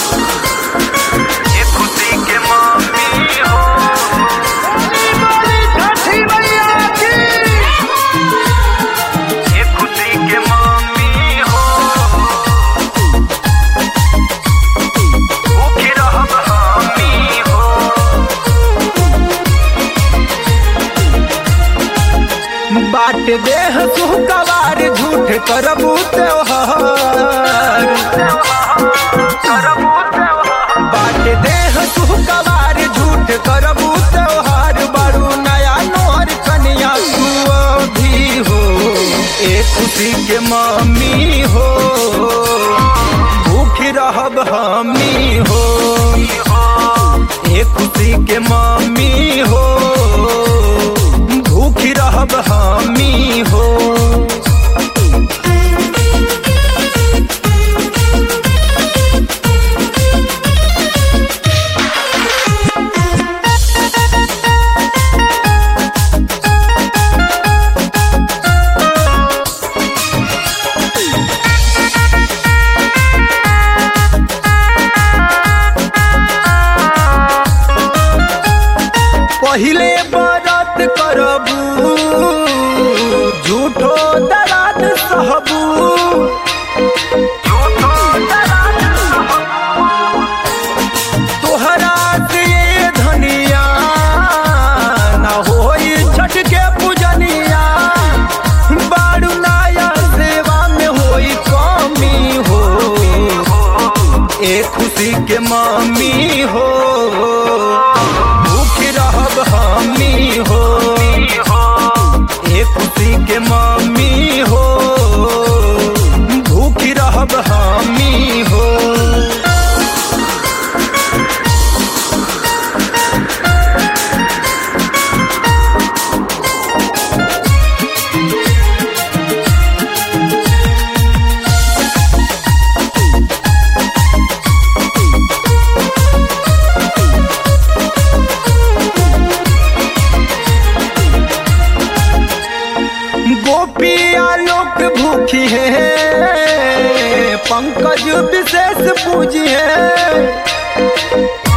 ये खुशी के मम्मी हो ये खुशी के मम्मी हो भूखी रहब हमी हो बाट देह सुहकवार झूठ करबू त्योहार करबू त्योहार बाट देह सुहकवार झूठ करबू त्योहार बड़ू नया नोहर कन्या तू भी हो ए खुशी के मम्मी हो भूख रहब हमी हो ए खुशी के मम्मी हो भूख रहब हमी हो पहिले बरत करबू झूठो दराद सहबू झूठो दराज तोहरा से ये धनिया ना होई छठ के पूजनिया बारू नाया सेवा में होई कमी हो ए खुशी के मम्मी हो भूख रहब हमी हो ए खुशी के मम्मी हो भूख रहब हमी हो गोपिया लोक भूखी है पंकज विशेष पूजी है